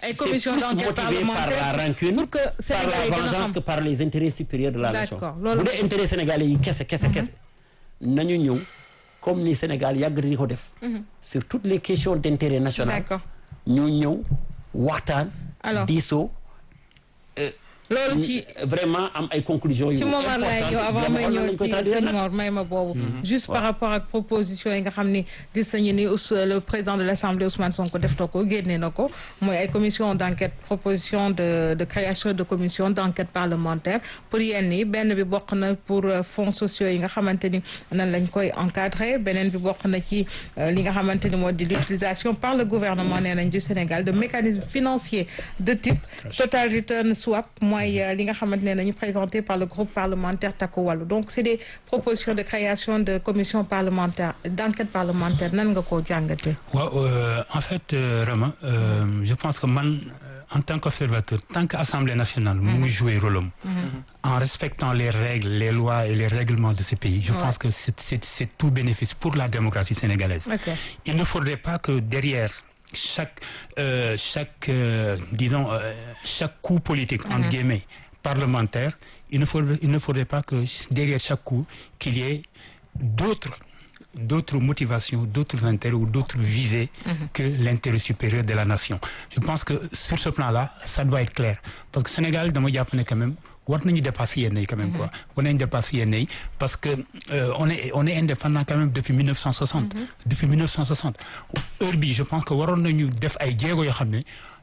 ay c'est commission plus d'enquête motivé par parlementaire la rancune pour que par Sénégalais yi la gën a vengeance xam. que par les intérêts supérieurs de la nation D'accord, loolu- bu dee intérêt sénégalais yi kese kese kese nañu ñëw comme ni Sénégal yàgg di ko def sur toutes les questions d'intérêt national D'accord. ñu ñëw waxtaan Alors. diisoo loolu ci vraiment am ay conclusions yu ci moment lay ñëw avant may ñëw ci sëñ nag Mor may ma boobu juste par rapport ak proposition yi nga xam ni gis nañu ni Ous- le président de l'Assemblée Ousmane Sonko def na ko génne na ko mooy ay commission d'enquête proposition de de création de commission d'enquête parlementaire pour yenn yi benn bi bokk na pour euh, fonds sociaux yi nga xamante ni nan lañ koy encadrer beneen bi bokk na ci euh, li nga xamante ni moo di l'utilisation par le gouvernement nee nañ du Sénégal de mécanismes financiers de type total return swap mooy euh, li nga xamante ne nañu présenté par le groupe parlementaire Takku Wallu donc c'est des propositions de création de commission parlementaire d'enquête parlementaire nan nga koo jàngatee waaw euh, en fait euh, Rama euh, je pense que man euh, en tant qu'observateur tant que Assemblée nationale mu ngi jouer rôle am en respectant les règles les lois et les règlements de ce pays je Ouais. pense que c'est c'est c'est tout bénéfice pour la démocratie sénégalaise ok il ne faudrait pas que derrière chaque euh, chaque euh, disons euh, chaque coup politique entre guillemets parlementaire il ne faudrait il ne faudrait pas que derrière chaque coup qu'il y ait d'autres d'autres motivations d'autres intérêts ou d'autres visées que l'intérêt supérieur de la nation je pense que sur ce plan-là ça doit être clair parce que Sénégal dama jàpp ne quand même war nañu dépasser yenn yi quand même quoi war nañu dépasser yenn yi parce que euh, on est on est indépendant quand même depuis 1960 depuis 1960 heure bi je pense que waroon nañu def ay jéego yoo xam ne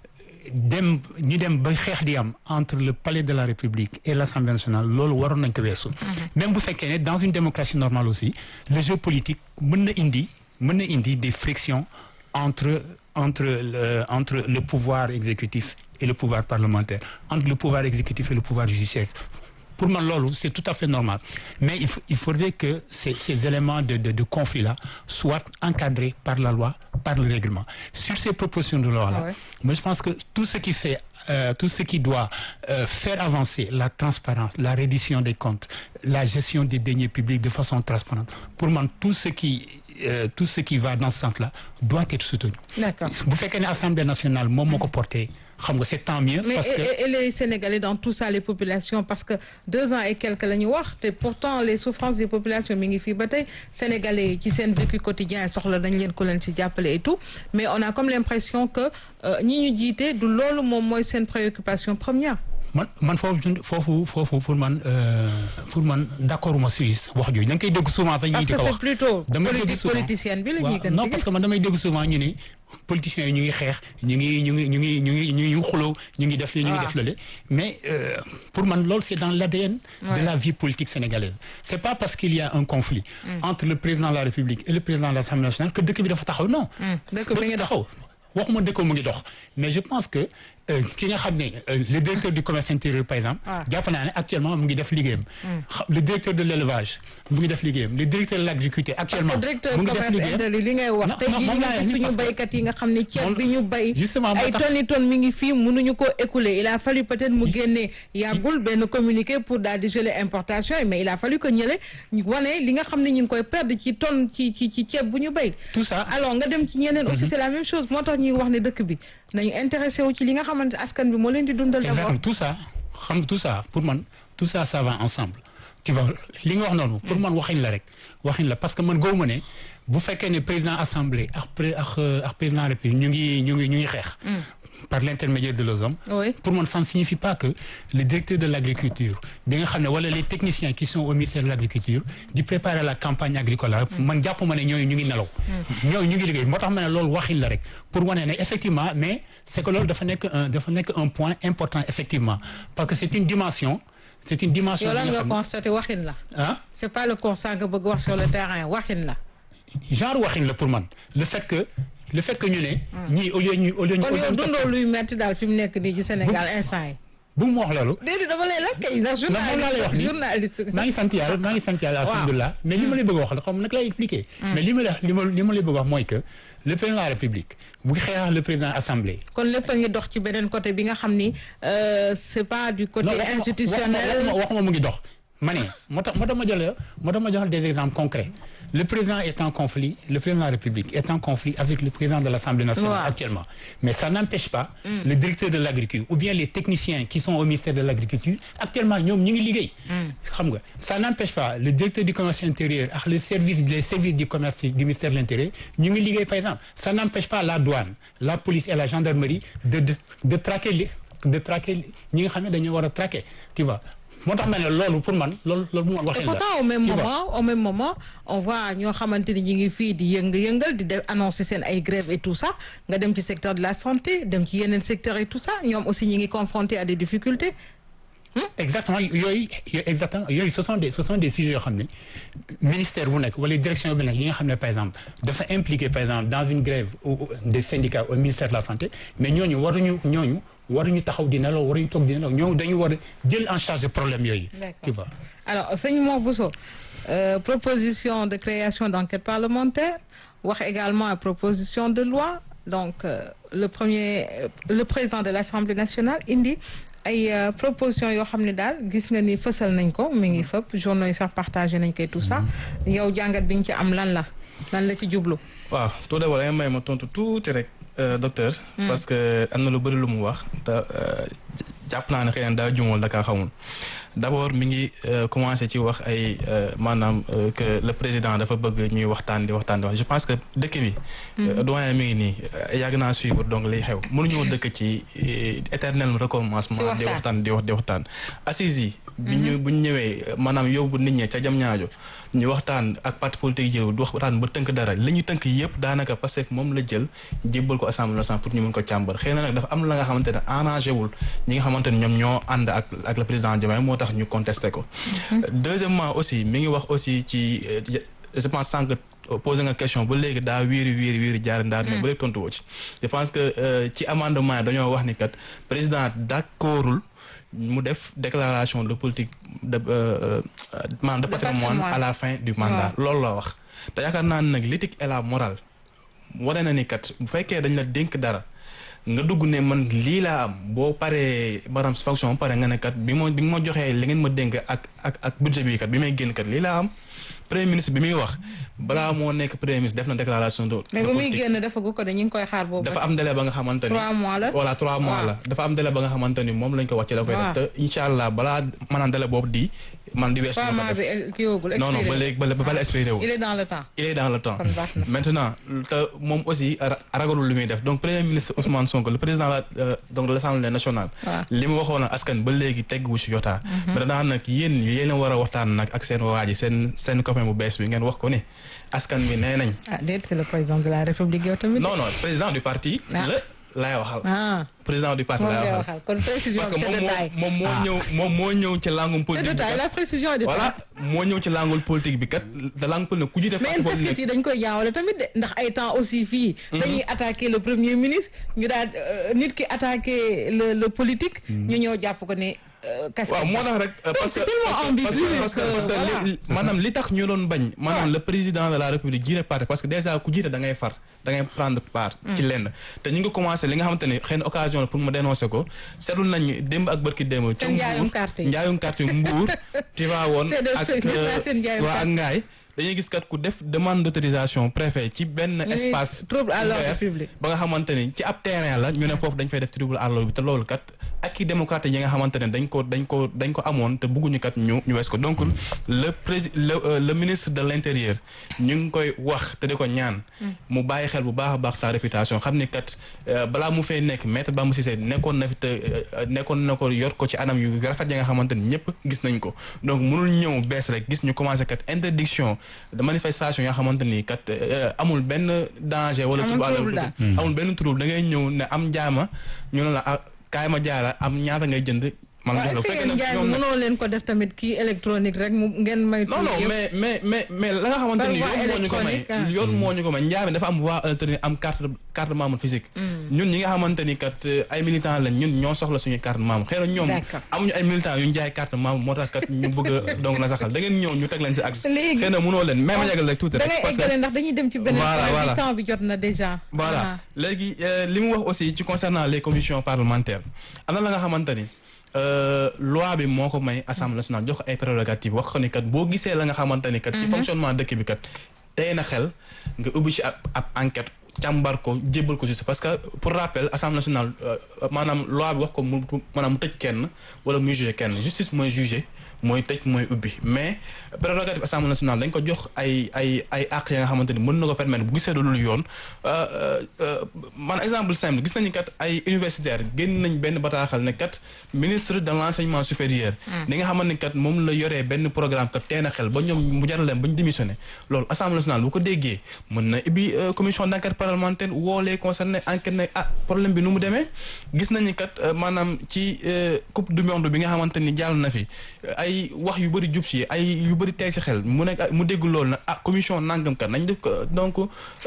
dem ñu dem ba xeex di am entre le palais de la République et l'Assemblée nationale loolu waroon nañ ko weesu même bu fekkee ne dans une démocratie normale aussi le jeu politique mën na indi mën na indi des frictions entre entre le entre le pouvoir exécutif et le pouvoir parlementaire entre le pouvoir exécutif et le pouvoir judiciaire pour man loolu c'est tout à fait normal mais il faut, il faudrait que ces, ces éléments de, de, de conflit là soient encadrés par la loi par le règlement sur ces propositions de loi là Ah ouais. moi je pense que tout ce qui fait euh, tout ce qui doit euh, faire avancer la transparence la reddition des comptes la gestion des deniers publics de façon transparente pour man tout ce qui euh, tout ce qui va dans ce sens là doit être soutenu d'accord bu fekkee ne Assemblée nationale moom moo ko porté xam nga c'est tant mieux mais parce et, que et- et les Sénégalais dans tout ça les populations parce que deux ans et quelques la ñu wax te pourtant les souffrances des populations mi ngi fii ba tey Sénégalais yi ci seen vécu quotidien soxla nañ leen ko leen ci jàppale et tout mais on a comme l'impression que euh, ñi ñu jiite du loolu moom mooy seen préoccupation première man man foofu foofu foofu pour man euh, pour man d'accord ma si wax jooju da nga koy dégg souvent sax ñuy parce di que ko c'est wax plutôt damay dégg politique souvent politicienne bi la waaw ñuy gën non di parce que gis man damay dégg souvent ñu ni politiciens yi ñu ngi xeex ñu ngi ñu ngi ñu ngi ñu ngi ñu ngi xuloo ñu ngi def li ñu ngi Ah. def lale mais euh, pour man loolu c'est dans l'ADN Ouais. de la vie politique sénégalaise c'est pas parce qu'il y a un conflit entre le président de la République et le président de l'Assemblée nationale que dëkk bi dafa taxaw non dëkk bi ngi dox. taxaw waxuma dëkk mu ngi dox mais je pense que euh, ki nga xam ne euh, le directeur du commerce intérieur par exemple Ah. jàpp naa ne actuellement mu ngi def liggéeyam Xa- le directeur de l'élevage mu ngi def liggéeyam le directeur de l'agriculture parce actuellement que directeur mu ngi def commerce liggéeyam intérieur li ngay wax Non, tey non, jii moom li laa nga wax gis ni suñu parce que- baykat yi nga xam ne ceeb moom- bi ñu bay Justement, moo ay tax- tonnes i tonnes mi ngi fii mënuñu ko écouler il a fallu peut-être mu génnee yàggul benn communiqué pour daal di geler importation yi mais il a fallu que ñële ñu wane li nga xam ne ñu ngi koy perdre ci tonne ci ci ci ceeb bu ñu bay tout ça alors nga dem ci ñeneen aussi c'est la même chose moo tax ñuy wax ne dëkk bi nañu intéressé wu ci li nga xamante askan bi moo leen di dundal d'abord exactement tout ça xam nga tout ça pour man tout ça ça va ensemble tu vois li nga wax noonu pour man waxin la rek waxin la parce que man gëwuma ne bu fekkee ne président assemblée ak pré ak euh, ak président république ñu ngi ñu ngi ñu ngi xeex par l'intermédiaire de leurs hommes oui pour man ça ne signifie pas que le directeur de l'agriculture bi nga xam ne wala les techniciens qui sont au ministère de l'agriculture di préparer la campagne agricole la man jàpp ma ne ñooñu ñu ngi nelaw ñooñu ñu ngi liggéey moo tax ma ne loolu waxin la rek pour wane ne effectivement mais c'est que loolu dafa nekk un dafa nekk un point important effectivement parce que c'est une dimension c'est une dimension yow lan bi nga nga xam ne constaté waxin la ah c'est pas le constat nga bëgg wax sur le terrain waxin la genre waxin la pour man le fait que le fait que ñu ne ñii au lieu ñu au lieu ñu kon au lieu yow ñu dundoo luy metti daal fi mu nekk nii ci Sénégal instant yi bu mu wax loolu déedéet dama lay laaj kay ndax moom laa lay wax nii. journaliste maa ngi sant yàlla maa ngi sant yàlla Waaw. alhamdulilah mais li ma lay bëgg a wax la xam nag lay expliquer mais li ma la li ma li ma lay bëgg a wax mooy que le président de la république bu xeex le président assemblée kon lépp a ngi dox ci beneen côté bi nga xam ni euh, c'est pas du côté non waxuma- institutionnel waxuma waxuma mu ngi dox ma ne moo tax moo tax ma jox moo tax ma jox des exemples concrets le président est en conflit le président de la République est en conflit avec le président de l'Assemblée nationale Ouais. actuellement mais ça n'empêche pas le directeur de l'agriculture ou bien les techniciens qui sont au ministère de l'agriculture actuellement ñoom ñu ngi liggéey xam nga ça n'empêche pas le directeur du commerce intérieur ak les services les services du commerce du ministère de l'intérieur ñu ngi liggéey par exemple ça n'empêche pas la douane la police et la gendarmerie de de de traquer les de traquer ñi nga xam ne dañoo war a traquer tu vois moo tax ma ne loolu pour man loolu loolu mu Et waxin la pourtant au même tu vois. moment au même moment on voit ñoo xamante ni ñi ngi fii di yënga-yëngal di def annoncer seen ay grève et tout ça nga dem ci secteur de la santé dem ci yeneen secteur et tout ça ñoom aussi ñi ngi confrontés à des difficultés exactement yooyu yooyu exactement yooyu ce sont des ce sont des sujets yoo xam ne ministère bu nekk wala direction bu nekk yi nga xam ne par exemple dafa impliqué par exemple dans une grève au- au- des syndicats au ministère de la santé mais ñooñu waruñu ñooñu waruñu taxaw di nelaw waruñu toog di nelaw ñooñu dañu war a jël en charge problème yooyu D'accord. tu vois alors sëñ Mor Bousso euh, proposition de création d'enquête parlementaire wax également à proposition de loi donc euh, le premier euh, le président de l'Assemblée nationale indi ay euh, proposition yoo xam ne daal gis nga ni fësal nañ ko mi ngi fëpp journaux yi sax partagé nañ koy tout ça yow jàngat bi nga ci am lan la lan la ci jublu waaw tout d'abord da nga may ma tontu tuuti rek euh, docteur. parce que am na lu bëri lu mu wax te euh, jàpp naa ne xëy na daa juumal da kaa xamul. d'abord mi ngi euh, commencé ci wax ay euh, maanaam euh, que le président dafa bëgg ñuy waxtaan di waxtaan di wax je pense que dëkk bi. euh, doyen mi ngi nii euh, yàgg naa suivre donc liy xew mënuñoo dëkk ci euh, éternel recommencement. Ci waxtaan. di waxtaan di wax di waxtaan. assises yi. bi ñu bu ñu ñëwee maanaam yóbbu nit ñi ca jam ñaajo ñu waxtaan ak parti politique yi du waxtaan ba tënk dara li ñu tënk yëpp daanaka parce que moom la jël jébbal ko assemblée nationale pour ñu mën ko càmbar xëy na nag dafa am la nga xamante ne arrangé wul ñi nga xamante ne ñoom ñoo ànd ak ak le président Diomaye moo tax ñu contesté ko. deuxièmement aussi mi ngi wax aussi ci euh, je pense sànq posé nga question ba léegi daa wiiri wiiri wiiri jaar ndaar mais ba léegi tontu woo ci. je pense que euh, ci amendement yi dañoo wax ni kat président d'accordul mu def déclaration de politique de euh, euh, maanaam de De patrimoine patrimoine. à la fin du mandat loolu la wax te yaakaar naa ne nag l'éthique et la morale wane na ni kat bu fekkee dañ la dénk dara nga dugg ne man lii laa am boo paree maanaam fonction ba pare nga ne kat bi ma bi nga ma joxee li ngeen ma dénk ak ak ak budget bi kat bi may génn kat lii laa am premier ministre bi muy wax balaa moo nekk premier ministre def na déclaration de mais de ba muy politique. génn dafa gu ko de ñu ngi koy xaar boobu dafa am délai ba nga xamante ni trois mois la voilà trois mois waaw. la dafa am délai ba nga xamante ni moom lañ ko wàcce la koy waaw. def te incha allah balaa maanaam délai boobu di man di weesu trois dina mois ko bi def kii woogul non non ba léegi ba ba bala expiré wu il est dans le temps il est dans le temps Kon baax na. maintenant te moom aussi ra- ragalul lu muy def donc premier ministre Ousmane Sonko le président la euh, donc de l'Assemblée nationale waaw. li mu waxoon ak askan ba léegi teggu ci yotaa maintenant nag yéen yéen a war a waxtaan nag ak seen waa ji seen seen copain bu bees bi ngeen wax ko ne askan bi nee nañ ah déet c'est le président de la république yow tamit non non président du parti Ah. la laay waxal ah président du parti moom laay ngay waxal waxal kon précision parce que c'est moom de moo taille moom moo ñëw moom moo ñëw ci langum c'est de politique bi taille la kat précision est de voilà taille moo ñëw ci langul politique bi kat te langue politique ku jiite mais parti casquette politique yi dañ koy jaawale tamit de ndax ay temps aussi fii dañuy attaquer le premier ministre ñu daal euh, nit ki attaquer le le politique ñu ñëw jàpp ko ne euh, casquette waaw moo tax rek euh, parce que c'est tellement parce que- ambigu parce que parce que que parce que voilà. li- maanaam li tax ñu doon bañ maanaam le président de la république jiite parti parce que déjà ku jiite da ngay far da ngay prendre part ci lenn te ñu ngi commencé li nga xamante ni xëy na occasion la pour ma dénoncer ko seetlu nañ démb ak bërki démb ca Seen njaayum Mbuur carte yi. njaayum carte yu Mbuur Tivaouane C'est de- ak gis naa seen njaayum waa ak carte. Ngaay dañuy gis kat ku def demande d'autorisation préfet ci benn Ñu ne espace trouble à l'ordre ouvert public. ba nga xamante ni ci ab terrain la ñu ne foofu dañ fay def trouble à l'ordre bi te loolu kat ak i démocrate yi nga xamante ne dañ ko dañ ko dañ ko amoon te bëgguñu kat ñu ñu wees ko donc le prési le euh, le ministre de l'intérieur ñu ngi koy wax te di ko ñaan mu bàyyi xel bu baax a baax sa réputation xam ni kat euh, balaa mu fay nekk maître Bamba Cissé nekkoon na fi te euh, nekkoon na ko yor ko ci anam yu rafet yi nga xamante ni ñëpp gis nañ ko donc mënul ñëw bees rek gis ñu commencé kat interdiction de manifestation yoo xamante ni kat euh, amul benn danger wala Amul trouble à l'ordre trouble public. amul benn trouble da ngay ñëw ne am jaama ñu ne la ah kaay ma jaara am ñaata ngay jënd man waaw jox est-ce la que fekkee yéen nag njaay ñoom mi nag- mënoo leen ko def tamit kii électronique rek mu ngeen may non non tuuti yëpp. mais mais mais mais la nga xamante ni Par voie yoon moo ñu ko may électronique, ah. yoon moo ñu ko may njaay mi dafa am voie électronique am carte carte membre physique ñun ñi nga xamante ni kat euh, ay militants lañ ñun ñoo soxla suñu carte membre xëy na ñoom D'accord. amuñu ay militants yu ñu jaay carte membre moo tax kat ñu bëgg a donc na saxal da ngeen ñëw ñu teg leen si axe Léegi. xëy na mënoo leen même ma yàggal rek tuuti da rek ngay parce que eggale ndax dañuy dem ci beneen Voilà, point voilà. bi temps bi jot na déjà voilà léegi euh, li mu wax aussi ci concernant les commissions parlementaires am na la nga xamante ni euh, loi bi moo ko may assemblée nationale jox ko ay prérogatives wax ko ni kat boo gisee la nga xamante ni kat ci fonctionnement dëkk bi kat tey na xel nga ubbi ci ab ab enquête càmbar ko jébbal ko justice parce que pour rappel assemblée nationale euh, maanaam loi bi wax ko mu maanaam mu tëj kenn wala muy juger kenn justice mooy juger mooy tëj mooy ubbi mais prérogative assemblée nationale dañ ko jox ay ay ay àq ya nga xamante ni mën na ko permettre bu gisee loolu yoon man exemple simple gis nañu kat ay universitaire génn nañ benn bataaxal ne kat ministre de l' enseignement supérieur li nga xamante ni kat moom la yoree benn programme kat teen a xel ba ñoom mu jaral leen ba ñu démissionné loolu assemblée nationale bu ko déggee mën na ubbi commission d' enquête parlementaire woo les concernés enquête ne ah problème bi nu mu demee gis nañu kat maanaam ci coupe du monde bi nga xamante ni jàll na fi ay wax yu bëri jub si ay yu bëri tey si xel mu nekk mu dégg loolu nag ah commission nangam kat nañ def ko donc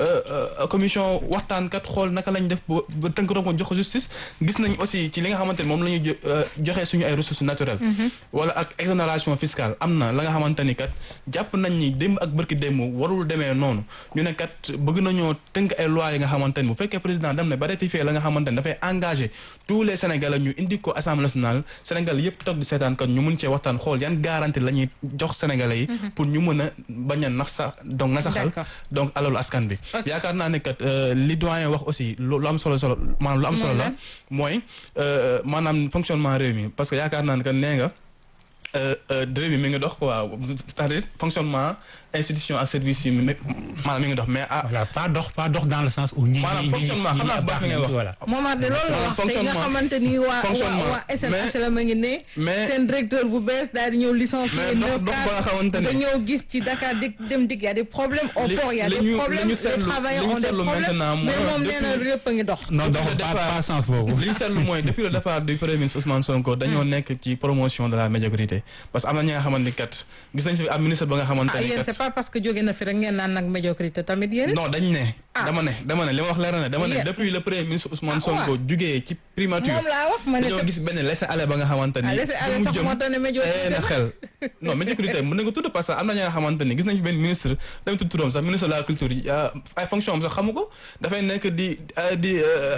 commission waxtaan kat xool naka lañ def ba tënk ko jox ko justice gis nañ aussi ci li nga xamante ni moom la ñuy joxe suñu ay ressources naturelles. wala ak exonération fiscale am na la nga xamante ni kat jàpp nañ ni démb ak bërki démb warul demee noonu ñu ne kat bëgg nañoo tënk ay lois yi nga xamante ni bu fekkee président dem na ba ratifier la nga xamante ni dafay engagé tous les sénégalais ñu indi ko assemblée nationale Sénégal yëpp toog di seetaan kat ñu mun cee waxtaan xool yan garantie la ñuy jox sénégalais yi. pour ñu mën a bañ a nax sa donc na saxal donc alalu askan bi. yaakaar naa ne kat li doyen wax aussi lu am solo solo maanaam lu am solo la mooy maanaam fonctionnement réew mi parce que yaakaar naa ne kat nee nga. réew mi mi ngi dox quoi c'est-à-dire fonctionnement institution ak service yi maanaam mi ngi dox mais ah. voilà pas dox pas dox dans le sens où. ñi maanaam fonctionnement xam naa baax na ngay wax. voilà Momar de loolu la wax te nga xamante ni waa waa waa SNHLM a ngi ne. mais seen directeur bu bees daal di ñëw licencié. mais dox dox ba nga xamante ne nga ñëw gis ci Dakar di dem dig y a des problèmes au port y a des problèmes les travailleurs ont des problèmes mais moom nee na lépp a ngi dox. non donc pas pas sens boobu. li ñu seetlu mooy depuis le départ du premier ministre Ousmane Sonko dañoo nekk ci promotion de la médiocrité parce que am na ñi nga xamante ni kat gis nañ fi am ministre ba nga xamante ah ni yéen kat c'est pas parce que jóge na fi rek ngeen naan nag médiocrité tamit yéen. non dañ ne dama ne dama ne li ma wax leer na ne dama ne Yéen. depuis le premier ministre Ousmane Ah, Sonko waaw. jugee ci primature moom laa wax ma ne dañoo gis benn laisser aller ba nga xamante ni Ah, laisser aller fu mu sax jëm moo tax ne médiocrité tey na la. xel non médiocrité mën nañ ko tudd parce que am na ñi nga xamante ni gis nañ fi benn ministre dama tudd turam sax ministre de la culture yi ah, ay fonction am sax xamu ko dafay nekk di ah, di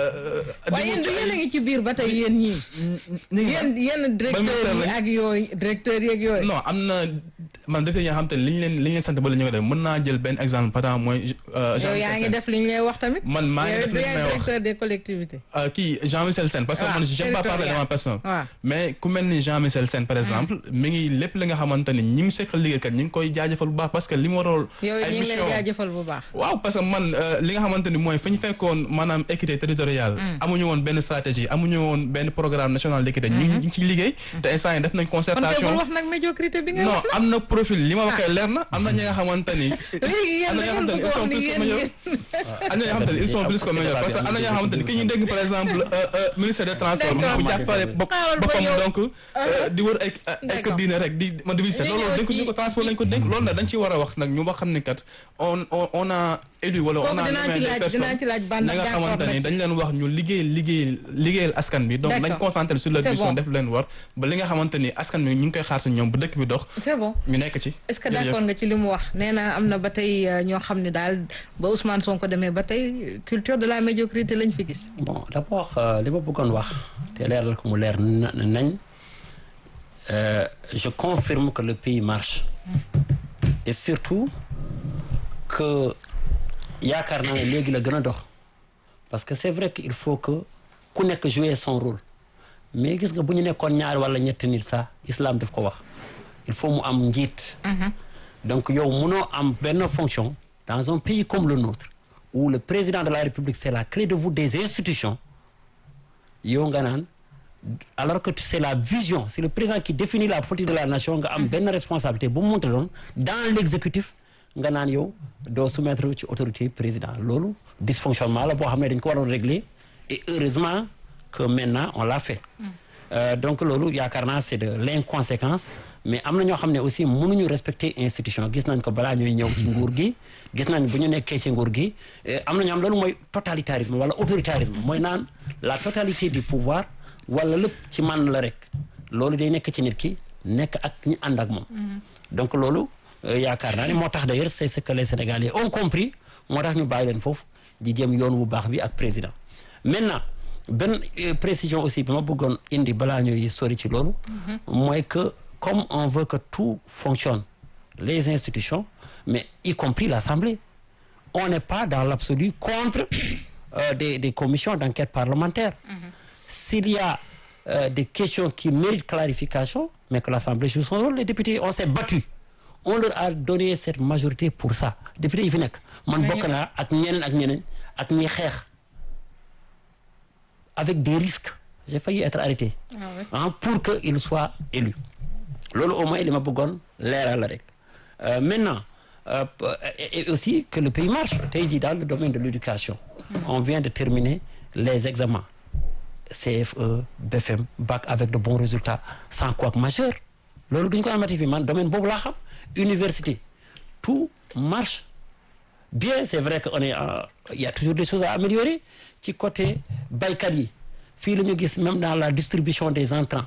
di waaye yéen wut du ci yéen a ay- ngi ci biir ba tey yéen ñii. ñu ngi yéen yéen directeurs ministère yi lañ? ak yooyu directeurs yeeg yooyu. non am na man def yi nga xam te ne li ñu leen li ñu leen sant ba la ñu ko def mën naa jël benn exemple par exemple mooy euh, yow yaa ngi Jean-Michel Sène def li ñu lay wax tamit. man maa ngi yow def li yaay ñu may wax directeur des collectivités. Euh, kii Jean-Michel Sène parce que Ah, man j'aime pas parler de ma territorial. personne Ah. mais ku mel ni Jean-Michel Sène par exemple mi ngi lépp li nga xamante ni ñi mu seqal liggéeykat ñi ngi koy jaajëfal bu baax parce que li mu waroon yow ay ñu ngi lay mission jaajëfal bu baax. waaw parce que man euh, li nga xamante ni mooy fa ñu fekkoon maanaam équité territoriale amuñu woon benn stratégie amuñu woon benn programme national d'équité ñu ngi ñu ngi ciy liggéey te instant yi def nañ kon kay concertation bul wax nag médiocrité bi ngay non wax nag. am na profil li ma waxee leer na am na ñi nga xamante ni léegi yéen am da na ngeen ñoo bëgg xamante wax ni ni ils sont yéen plus yéen. am na ñoo xamante ni ils sont plus que meilleurs parce que am na ñoo xamante ni ki ñu dégg par exemple euh, euh, ministère des transports mu D'accord. ngi jàppale bopp Xaaral ba boppam ñëw. donc euh, di wër ay ay D'accord. kër diine rek di ma di visiter Ñu loolu ñëw dénk ñu ko ci- transport lañ ko dénk loolu nag dañ ci war a wax nag ñu ba xam ne kat on on on a élu wala on kooku a dinaa nommé ci des laaj personnes dinaa ci laaj ban ñi nga d'accord xamante na ni ci. dañ leen wax ñu liggéey liggéey liggéeyal askan bi donc nañ D'accord. concentré sur leur C'est mission bon. def leen war ba li nga xamante ni askan bi ñu ngi koy xaar si ñoom bu dëkk bi dox c'est bon. ñu nekk ci est-ce que Jërëjëf. d'accord nga ci li mu wax nee na am na ba tey euh, ñoo xam ne daal ba Ousmane Sonko demee ba tey culture de la médiocrité lañ fi gis. bon d'abord euh, li ma bëggoon wax te leeral ko mu leer na- nañ euh, je confirme que le pays marche et surtout que yaakaar naa ne léegi la gën a dox parce que c'est vrai que il faut que ku nekk jouer son rôle mais gis nga bu ñu nekkoon ñaar wala ñetti nit sax islam daf ko wax il faut mu am njiit donc yow mënoo am benn fonction dans un pays comme le nôtre où le président de la République c'est la clé de voûte des institutions yow nga naan alors que c'est la vision c'est le président qui définit la politique de la nation nga am benn responsabilité bu mu mënta doon dans l'exécutif nga naan yow doo soumettre ci autorité président loolu dysfonctionnement la boo xam ne dañ ko waroon régler et heureusement que maintenant on l'a fait Euh, donc loolu yaakaar naa c'est de l'inconséquence mais am na ñoo xam ne aussi mënuñu respecter institution gis nañ ko balaa ñuy ñëw ci nguur gi gis nañ bu ñu nekkee ci nguur gi eh, am na ñoo xam loolu mooy totalitarisme wala autoritarisme mooy naan la totalité du pouvoir wala lépp ci man la rek loolu day nekk ci nit ki nekk ak ñi ànd ak moom donc loolu euh, yaakaar naa ne moo tax d'ailleurs c'est ce que les Sénégalais ont compris moo tax ñu bàyyi leen foofu di jëm yoon wu baax bi ak président maintenant benn précision aussi bi ma bëggoon indi balaa ñuy sori ci loolu mooy que comme on veut que tout fonctionne les institutions mais y compris l'Assemblée on n'est pas dans l'absolu contre euh, des des commissions d'enquête parlementaire s'il y a euh, des questions qui méritent clarification mais que l'Assemblée joue son rôle les députés on s'est battu on leur a donné cette majorité pour ça député yi fi nekk man bokk naa ak ñeneen ak ñeneen ak ñi xeex avec des risques j'ai failli être arrêté Ah ouais. hein, pour que il soit élu loolu au moins li ma bëggoon leeral la rek Euh, maintenant euh, et, et aussi que le pays marche tey jii dans le domaine de l'éducation on vient de terminer les examens CFE BFM bac avec de bons résultats sans couac majeur loolu duñ ko amati fi man domaine boobu laa xam université tout marche bien c'est vrai que on est en- il y a toujours des choses à améliorer ci côté baykat yi fii la ñu gis même dans la distribution des intrants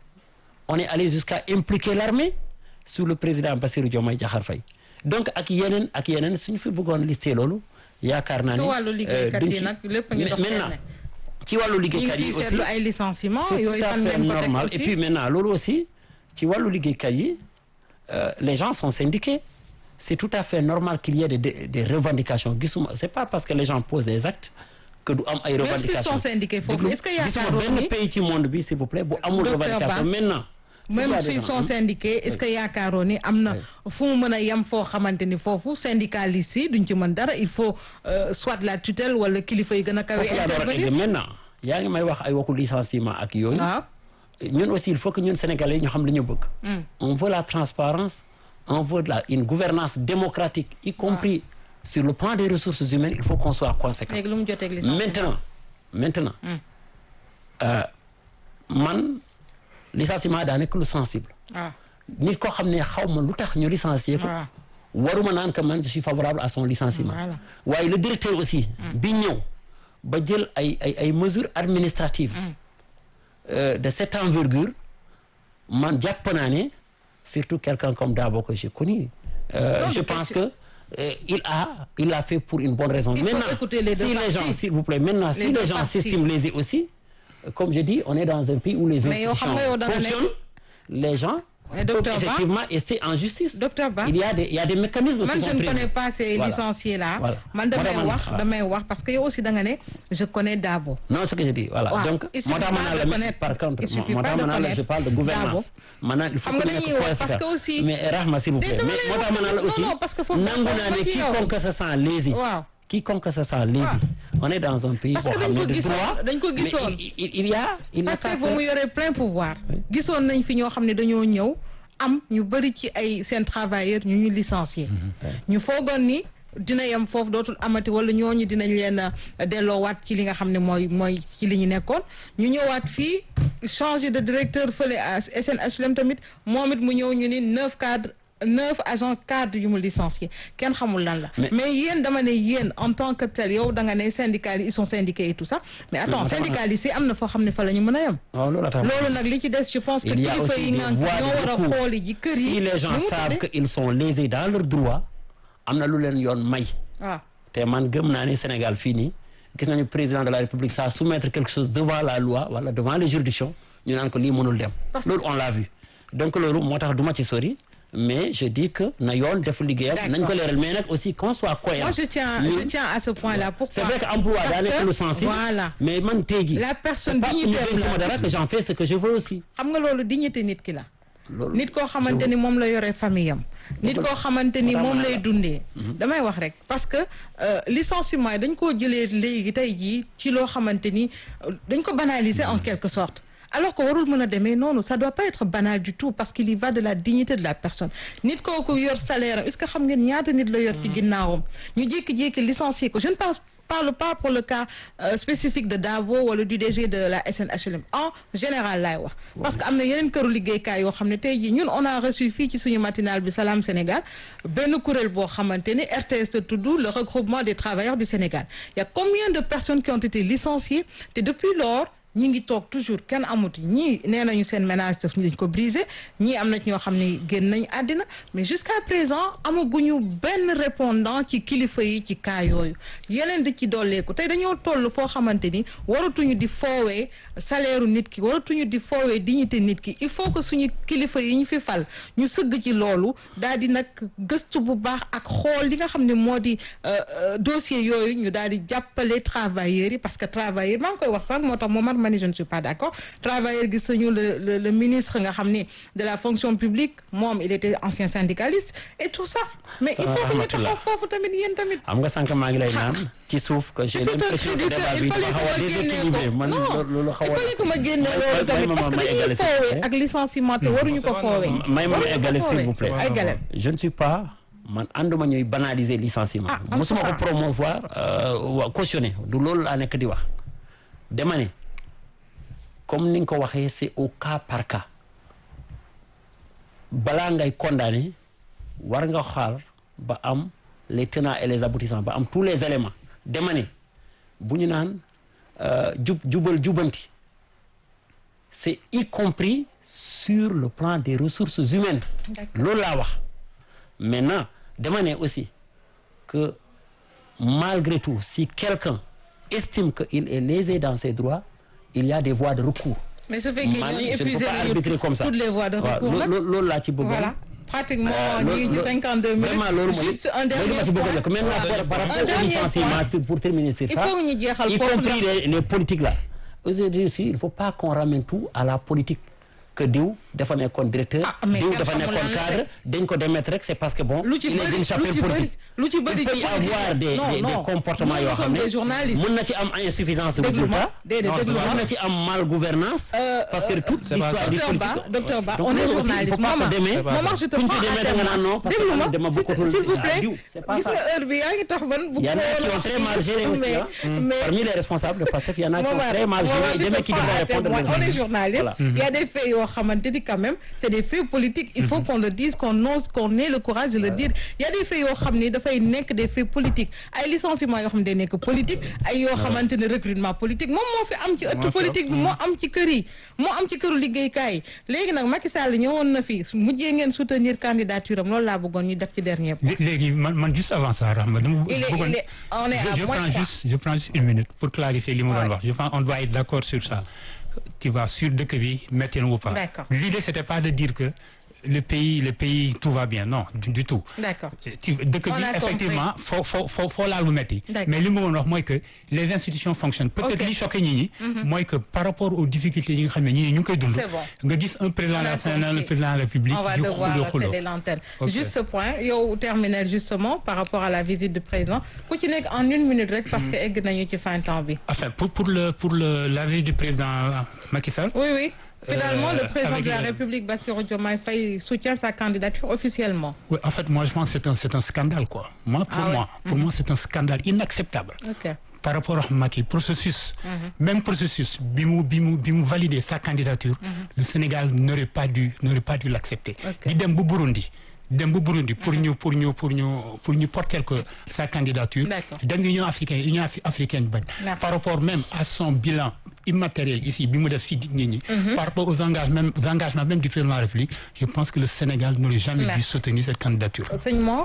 on est allé jusqu'à impliquer l'armée sous le président Bassirou Diomaye Diakhar Faye donc ak yeneen ak yeneen suñu fi bëggoon lister loolu yaakaar naa ci ni wàllu liggéeykat duñ yi ci- nag lépp a ngi dox maintenant benn. ci wàllu ñu ngi liggéeykat yi fiy aussi seetlu ay licenciements c'est yooyu tout à fan fait ngeen ko teg normal et aussi puis maintenant loolu aussi ci wàllu liggéeykat yi euh, les gens sont syndiqués c'est tout à fait normal qu'il y ait des, des, des revendications gisuma c'est pas parce que les gens posent des actes que du am ay même s'ils revendications sont syndiqués foofu Déglu, est-ce que gisuma yaakaaroon benn ni pays ci monde bi s'il vous plaît bu amul Docteur revendication Ba, maintenant s'il y a même des s'ils gens, sont hein, syndiqués est-ce que yaakaaroon ni am na fu mu mën a yem foo xamante ni foofu syndicalistes yi duñ ci mën dara il faut euh, soit la tutelle wala kilifa yi gën a kawe foofu laa door a egg intervenir maintenant yaa ngi may wax ay waxu licenciement ak yooyu waaw ñun aussi il faut que ñun sénégalais yi ñu xam li ñu bëgg on veut la transparence on veut la une gouvernance démocratique y compris sur le plan des ressources humaines il faut qu'on soit conséquent léegi lu mu joteeg licenciement maintenant maintenant euh, man licenciement daa nekk lu sensible waaw nit koo xam ne xaw ma lu tax ñu licencier ko waaw waruma naan que man je suis favorable à son licenciement Voilà. waaye le directeur aussi bi ñëw ba jël ay ay ay mesures administratives euh, de cette envergure man jàpp naa ne surtout quelqu'un comme Dabo que j'ai connu euh, Non, je mais pense question- que euh, il a il l'a fait pour une bonne raison Il faut maintenant écouter les deux si les parties. gens s'il vous plaît maintenant si Les deux les gens parties. s'estiment lésés aussi euh, comme je dis on est dans un pays où les Mais yow xam institutions nga yow da nga nekk- fonctionnent les gens Mais peuvent docteur Ba- effectivement rester en justice Docteur Ba- il y a des il y a des mécanismes man qui je sont ne prévus. connais pas ces Voilà. licenciés là Voilà. man damay Moo tax man- wax voilà. damay wax parce que yow aussi da nga ne je connais Dabo non ce que je dis voilà Waaw, donc il moo suffit tax ma pas naan de la mais connaître. par contre Il suffit moo pas tax de ma naan la je connaître parle de gouvernance maanaam il faut Xam que nga ñu dañuy nekk wax parce conséquent que aussi- mais Rahma s'il vous Déedéet, plaît dama mais lay moo tax ma naan la wax- aussi non, non, parce que foofu nangu dafa naa ne wax ak yow. quiconque se sent lésé Waaw. quiconque se sent lésé on est dans un pays Parce boo que xam dañ ne ko de gisoon- droit dañ ko mais gisoon. il- il il y a il n'a parce qu'à que ba mu faire- yoree plein pouvoir gisoon nañ fi ñoo xam ne dañoo ñëw am ñu bëri ci ay seen travailleurs ñu ñu licencier ñu foogoon ni dina yem foofu dootul amati wala ñooñu dinañ leen a delloowaat ci li nga xam ne mooy mooy ci li ñu nekkoon ñu ñëwaat fii changer de directeur fële à SNHLM tamit moom it mu ñëw ñu ni neuf cadres neuf agents cadres yu mu licencié kenn xamul lan la Mais- mais yéen dama ne yéen en tant que tel yow da nga ne syndicalistes ils sont syndiqués et tout ça mais attends Mais- mais- syndicalistes yi am na foo xam ne fa la ñu mën a yem waaw loolu tax loolu nag li ci des je pense que Il y a kilifa aussi yi des nga voies ñoo de war a recours. xooli ji kër yi si les gens nu mu savent tuddee? qu'ils sont lésés dans leurs droits am na lu leen yoon may waaw te man gëm naa ne Sénégal fii nii gis nañu président de la République ça soumettre quelque chose devant la loi wala devant les juridictions ñu naan ko lii mënul dem Parce que- loolu on l'a vu donc loolu moo tax du ma ci sori mais je dis que na yoon def liggéeyam D'accord. nañ ko leeral mais nag aussi qu'on soit cohérent moi je tiens Ñun- je tiens à ce point là pourquoi c'est vrai que emploi Parce daa nekk que, lu sensible voilà mais man tey jii la personne c'est pas que ñu dignitaire dénk ma la dara que j'en fais ce que je veux aussi xam nga loolu dignité nit ki la loolu nit koo xamante ni moom la yore famille am nit koo xamante ni moom lay dundee damay wax rek parce que euh, licenciement yi dañ koo jëlee léegi tey jii ci loo xamante ni euh, dañ ko banaliser en quelque sorte alors que warul mën a demee noonu ça doit pas être banal du tout parce qu'il y va de la dignité de la personne nit kooku yor salaire am est-ce que xam ngeen ñaata nit la yor ci ginnaawam ñu jékki-jékki licencier ko je ne pense parle pas pour le cas euh, spécifique de Dabo wala du DG de la SNHLM en général laay wax parce que am na yeneen këru liggéeykaay yoo xam ne tey jii ñun on a reçu fii ci suñu matinal bi Salam Sénégal benn kuréel boo xamante ni RTS te tudd le regroupement des travailleurs du Sénégal il y a combien de personnes qui ont été licenciées te depuis lors ñi ngi toog toujours kenn amuti ñii nee nañu seen ménage daf dañ ko brisé ñii am na ci ñoo xam ne génn nañu àddina mais jusqu'à présent amaguñu benn répondant ci kilifa yi ci cas yooyu yeneen di ci dolleeku tey dañoo toll foo xamante ni waratuñu di foowee salaire nit ki waratuñu di foowee dignité nit ki il faut que suñu kilifa yi ñu fi fal ñu sëgg ci loolu daal di nag gëstu bu baax ak xool li nga xam ne moo di dossier yooyu ñu daal di jàppale travailleurs yi parce que travailleurs maa ngi koy wax sax moo tax Momar ma ni je ne suis pas d'accord travailleurs gis nañu le le le ministre nga xam ni de la fonction publique moom il était ancien syndicaliste et tout ça mais il faut que ñu taxaw foofu tamit yéen tamit am nga sànq maa ngi lay naan ci suuf que j'ai l'impression que débat bi dafa xaw a déséquilibré man loolu xaw a il fallait que ma génne loolu tamit parce que dañuy foowee ak licenciement te waruñu ko foowee may ma eggale s'il vous plaît ay galère je ne suis pas man ànduma ñuy banaliser licenciement Ah, mosuma ko en tout cas. promouvoir wa cautionner du loolu laa nekk di wax dama ne comme ni nga ko waxee c'est au cas par cas balaa ngay condamner war nga xaar ba am les tenants et les aboutissants ba am tous les éléments dama ne bu ñu naan euh, jub jubal jubanti c'est y compris sur le plan des ressources humaines loolu laa wax maintenant dama ne aussi que malgré tout si quelqu'un estime qu'il est lésé dans ses droits il y a des voies de recours mais su fekkee man ñooñu je ne peux épuisé pas nañu arbitrer comme ça toutes les voies de waaw recours nag loolu loolu laa ci bëggoon voilà pratiquement Euh, ñu ngi ci loolu- 52 minutes vraiment loolu mooy juste un loolu dernier ma ci bëggoon point rek maintenant Voilà. par par Un rapport au dernier licenciement point. pour pour terminer sur il ça faut que ñu jeexal y foofu compris la les les politiques là aujourd'hui aussi il faut pas qu'on ramène tout à la politique que diw dafa nekkoon directeur Ah, mais diw kenn dafa xamul nekkoon lan la cadre dañ ko démettre rek c'est parce que bon lu ci il est bëri d'une chapelle lu ci bëri politique lu ci bëri il peut y ci avoir des non, des, des non. comportements Nous, yoo nous xam sommes ne des journalistes. mën na ci am insuffisance de Déglu ma, résultat déedéet, Non, déglu ma. mën na ci am mal gouvernance Euh, parce que toute c'est pas l'histoire ça. du Docteur Ba, politique docteur Ba, Donc, on est loolu aussi, il journaliste. faut pas Maman, que demee C'est pas Maman, je te Kuñ ci prends demee à da nga témoin. naan non parce que Déglu ma, man dama s'il- bokkatul s'il vous à plaît. diw. C'est pas Gis ça. nga heure bi yaa ngi tax ban bu Il y en a qui ont très mal géré aussi. mais, hein. mais Parmi les responsables de PASTEF, il y en a qui ont Momar, très mal Momar, géré. je Des te mecs qui prends devraient à répondre. témoin. de- On est journaliste. Voilà. Il y a des faits yoo xamante ni quand même c'est des faits politiques. Il faut qu'on le dise, qu'on ose, qu'on ait le courage de le dire. Il y a des faits yoo xam ni dafay nekk des faits politiques ay licenciements yoo xam ne day nekk politique ay yoo xamante ne recrutement politique moom moo fi am ci ëttu politique bi moo am ci kër yi moo am ci këru liggéeykaay yi léegi nag Macky Sall ñëwoon na fi mujjee ngeen soutenir candidature am loolu laa bëggoon ñu def ci dernier point. Lé- léegi man man juste avant ça Rahma dama Il est- bëggoon- il est- on est à je, je moins prends trois. juste je prends juste une minute pour clarifier li mu Ouais. doon wax je pense on doit être d'accord sur ça tu vois sur dëkk bi métti na ou pas D'accord. l'idée c'était pas de dire que le pays le pays tout va bien non du, du tout D'accord. ci dëkk On bi a effectivement foo foo foo foo laal mu métti D'accord. mais li ma bëggoon wax mooy que les institutions fonctionnent peut-être Ok. li choqué ñi ñi mooy que par rapport aux difficultés yi nga xam ne ñi ñu ngi koy dund C'est bon. nga gis un président de On a la le compris. président de la République On va di devoir xulo xulo céder l'antenne. Ok. Juste ce point yow terminer justement par rapport à la visite du président ku ci nekk en une minute rek parce que egg nañu ci fin temps bi. enfin pour pour le pour le la visite du président Macky Sall Oui oui. Finalement Euh, le président avec de la le- République Bassirou Diomaye Faye soutient sa candidature officiellement. Oui, en fait, moi, je pense que c'est un, c'est un scandale, quoi. Moi, pour Ah ouais. moi, pour moi, c'est un scandale inacceptable. Ok. Par rapport à Macky, processus, même processus, bimou, bimou, bimou valider sa candidature, le Sénégal n'aurait pas dû, n'aurait pas dû l'accepter. Ok. Di dem bu Burundi, dem bu Burundi pour ñu, pour ñu, pour ñu, pour ñu porter que sa candidature. D'accord. Dem Union africaine, Union Afri- africaine bañ. Merci. Par rapport même à son bilan immatériel ici, bi mu def fii nit ñi. Par rapport aux engagements, aux engagements même du président de la République, je pense que le Sénégal n'aurait jamais dû Merci. soutenir cette candidature. Sëñ Mor.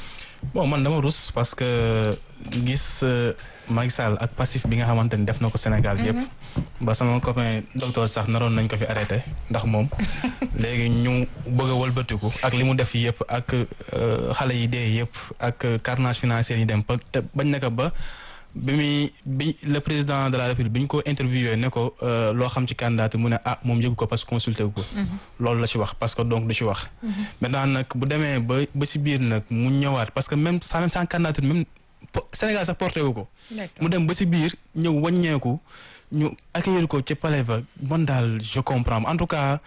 bon man dama rus parce que gis euh, Macky Sall ak passif bi nga xamante ni def na ko Sénégal yëpp ba sama copain docteur sax naroon nañ ko fi arrêté ndax moom léegi ñu bëgg a wëlbatiku ak li mu def yëpp ak euh, xale yi dee yëpp ak carnage financier yi dem ba te bañ na ko ba bi muy bi le président de la république bi ñu ko interviewé ne ko euh, loo xam ci candidat mu ne ah moom yëgu ko parce que consulté wu ko loolu la ci wax parce que donc du ci wax maintenant nag bu demee ba ba si biir nag mu ñëwaat parce que même sans même sans candidature même po- Sénégal sax porté wu ko D'accord. mu dem ba si biir ñëw wàññeeku ñu accueillir ko ci palais ba man daal je comprends en tout cas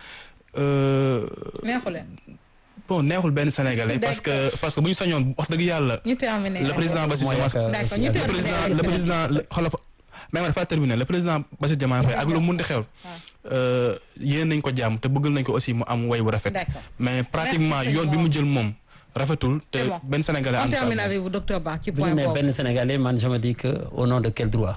euh, neexu leen. bon neexul benn Sénégalais parce que parce que bu ñu sañoon wax dëgg yàlla ñu terminer. le président Bassirou Mooy Diomaye ak, D'accord, aussi ñu ak- terminer. le président Terminé. le président le xoolal mais ma dafa terminé le président Bassirou Diomaye Faye ak lu mun di xew yéen nañ ko jàmm te bëggal nañ ko aussi mu am way bu rafet D'accord. mais pratiquement Merci, yoon bi mu jël moom rafetul te C'est bon. benn Sénégalais On am termine avec vous docteur Ba ci bi ñu point nee boobu. benn Sénégalais man je me dis que au nom de quel droit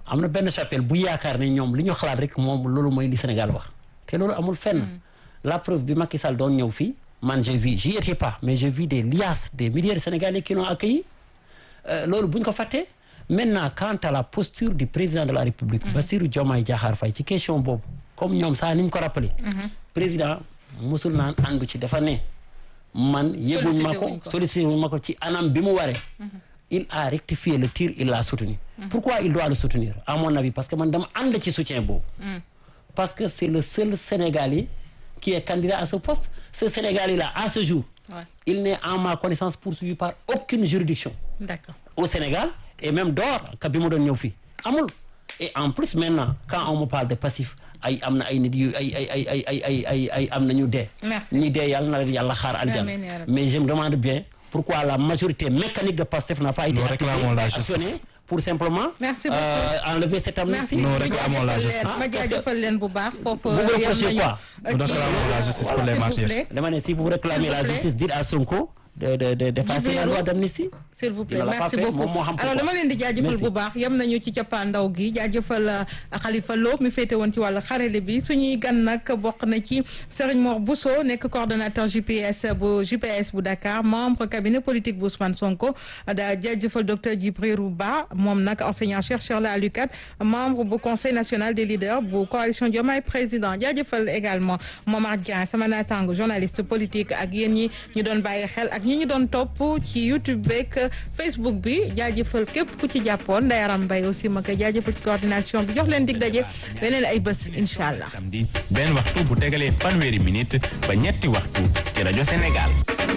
am na benn chapelle bu yaakaar ne ñoom li ñu xalaat rek moom loolu mooy li Sénégal wax te loolu amul fenn la preuve bi Macky Sall doon ñëw fii man j'ai vu j'y étais pas mais j'ai vu des liasses des milliers de Sénégalais qui l'ont accueilli Euh, loolu bu ñu ko fàttee maintenant quant à la posture du président de la République Bassirou Diomaye Diakhar Faye ci question boobu comme ñoom saa ni ñu ko rappelé président musul naan àndu ci dafa ne man yëguñ ma Sollicité wuñ ko ko. sollicité wuñ ma ko ci anam bi mu waree il a rectifié le tir il l'a soutenu pourquoi il doit le soutenir à mon avis parce que man dama ànd ci soutien boobu parce que c'est le seul Sénégalais qui est candidat à ce poste ce Sénégalais là à ce jour Ouais. il n'est en ma connaissance poursuivi par aucune juridiction d'accord au Sénégal et même dehors ka bi mu doon ñëw fii amul et en plus maintenant quand on me parle de passif ay am na ay nit yu ay ay ay ay ay ay ay ay am na ñu dee Merci. ñi dee yàlla na leen yàlla xaar aljana Amiin yaa rabbi. mais je me demande bien pourquoi la majorité mécanique de Pastef n'a pas été Nous réclamons la justice. actionnée pour simplement Merci euh, enlever cette amnistie merci Nous réclamons la ma justice. jaajëfal leen- ma jaajëfal leen bu baax foofu Vous me yam reprochez nañu quoi euh, Nous kii- réclamons la justice pour les S'il vous martyrs. plaît. dama ne si vous réclamez S'il vous la plaît. justice dites à Sonko de de de d'effacer la Libéraux. loi d'amnistie s'il vous plaît Il ne l'a pas merci fait, beaucoup moom moo xam alors pourquoi. dama leen di jaajëfal Merci. bu baax yem nañu ci cappaandaw gi jaajëfal euh, Khalifa Lo mi féete woon ci wàllu xarale bi suñuy gan nag bokk na ci Serigne Mor Bousso nekk coordonnateur GPS bu GPS bu Dakar membre cabinet politique bu Ousmane Sonko da jaajëfal docteur Djibril Ba moom nag enseignant chercheur la à l'UCAD membre bu conseil national des leaders bu coalition Diomaye président jaajëfal également Momar Dieng sama naataango journaliste politique ak yéen ñi ñu doon bàyyi xel ak ñi ñu doon topp ci YouTube beeg Facebook bi jaajëfal képp ku ci jàppoon Ndayaram Mbaye aussi ma koy jaajëfal ci coordination bi jox leen dig daje beneen ay bés incha allah. samedi benn waxtu bu tegalee fanweeri minute ba ñetti waxtu ci rajo Sénégal.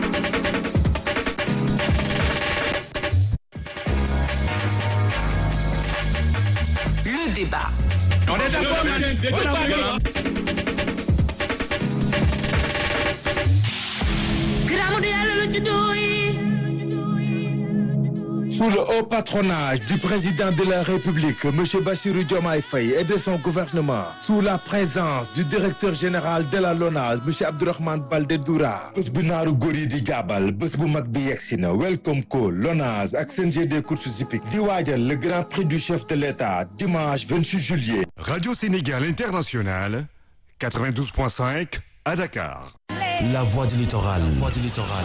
Le débat. Giramu du yàlla lu juddoo yi. Sous le haut patronage du président de la République, M. Bassirou Diomaye Faye et de son gouvernement, sous la présence du directeur général de la LONASE, M. Abdourahmane Baldé Doura, bés bu naaru góor yi di jaabal bés bu mag bi yegsi na Welcome Call LONASE ak CNG des courses hippiques di waajal le grand prix du chef de l'État dimanche 28 juillet. Radio Sénégal International, 92.5 à Dakar. La voix du littoral. Voix du littoral.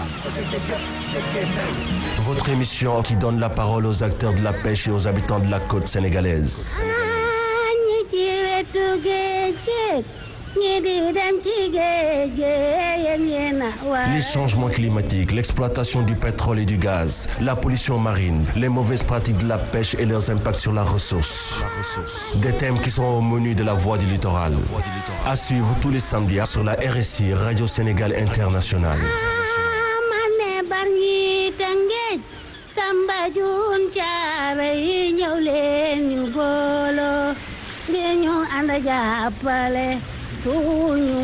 Votre émission qui donne la parole aux acteurs de la pêche et aux habitants de la côte sénégalaise. ñi ci wetu géej géej ñi di dem ci géej géej yéen yéen a war Les changements climatiques, l'exploitation du pétrole et du gaz, la pollution marine, les mauvaises pratiques de la pêche et leurs impacts sur la ressource. Des thèmes qui sont au menu de la voix du littoral. À suivre tous les samedis sur la RSI Radio Sénégal Internationale. ma ne bar ñi tëngéej samba jun caara yi ñëw leen ñu booloo ngir ñu ànd jàppale suñu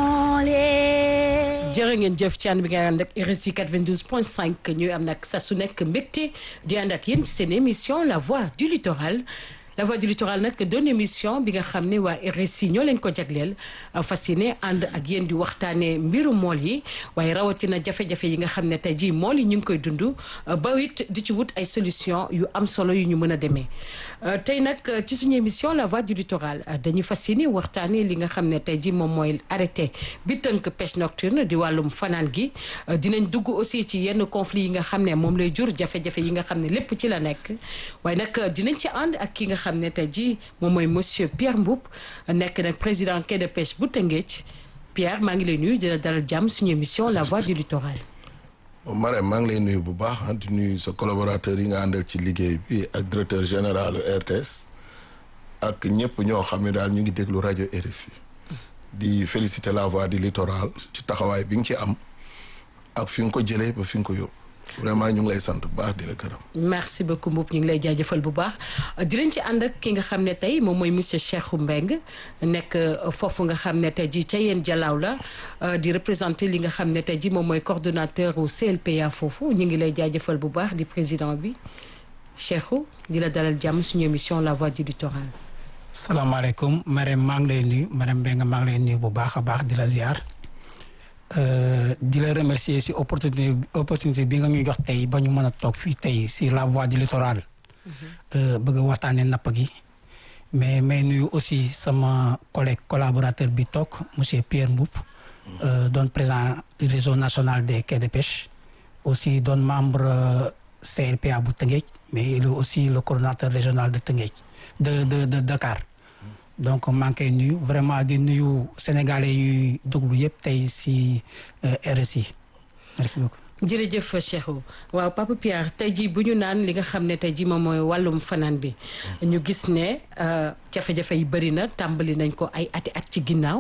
moole jërë ngeen jëf ci ànd bi ngay ànd ak RSI 92.5 ñuy am nag sa su nekk mbégte di ànd ak yéen ci seen émission la voix du littoral la voix du littoral nag doon émission bi nga xam ne waa RSI ñoo leen ko jagleel fas yéene ànd ak yéen di waxtaanee mbiru mool yi waaye rawatina jafe-jafe yi nga xam ne tey jii mool yi ñu ngi koy dund ba it di ci wut ay solution yu am solo yu ñu mën a demee tey nag ci suñu émission la voix du littoral dañuy fas yéene waxtaanee li nga xam ne tey jii moom mooy arrêté bi tënk pêche nocturne di wàllum fanaan gi dinañ dugg aussi ci yenn conflit yi nga xam ne moom lay jur jafe-jafe yi nga xam ne lépp ci la nekk waaye nag dinañ ci ànd ak ki nga xam ne tey jii moom mooy monsieur Pierre Mboup nekk nag président quai de pêche bu Tëngéej Pierre maa ngi lay nuyu di la dalal jàmm suñu émission la voix du littoral. Marème maa ngi lay nuyu bu baax di nuyu sa collaborateur yi nga àndal ci liggéey bi ak directeur général RTS ak ñëpp ñoo xam ne daal ñu ngi déglu rajo RSI di féliciter la voix du littoral ci taxawaay bi nga ci am ak fi nga ko jëlee ba fi nga ko yóbbu vraiment ñu ngi lay sant bu baax di la gërëm. merci beaucoup Mboup ñu ngi lay jaajëfal bu baax dinañ ci ànd ak ki nga xam ne tey moom mooy monsieur Cheikhou Mbengue nekk foofu nga xam ne tey jii ca yéen jalaaw la di représenter li nga xam ne tey jii moom mooy coordonnateur au CLPA foofu ñu ngi lay jaajëfal bu baax di président bi Cheikhou di la dalal jàmm suñu émission la voix du littoral. salaamaaleykum Marème maa ngi lay nuyu Marème Mbengue maa ngi lay nuyu bu baax a baax di la ziar. di la remercier si opportunité opportunité bi nga ñu jox tey ba ñu mën a toog fii tey si la voie du littoral. bëgg a waxtaanee napp gi mais may nuyu aussi sama collègue collaborateur bi toog monsieur Pierre Mboup euh, doon président du réseau national des quais de pêche aussi doon membre euh, CRPA bu Tëngéej mais il est aussi le coordonnateur régional de Tëngéej de de de Dakar donc maa ngi koy nuyu vraiment di nuyu sénégalais yuy déglu yëpp tey si euh, RSI merci beaucoup. jërëjëf Cheikhou waaw Papa Pierre tey jii bu ñu naan li nga xam ne tey jii moom mooy wàllum fanaan bi ñu gis ne euh, jafe-jafe yi bëri na tàmbali nañ ko ay ati at ci ginnaaw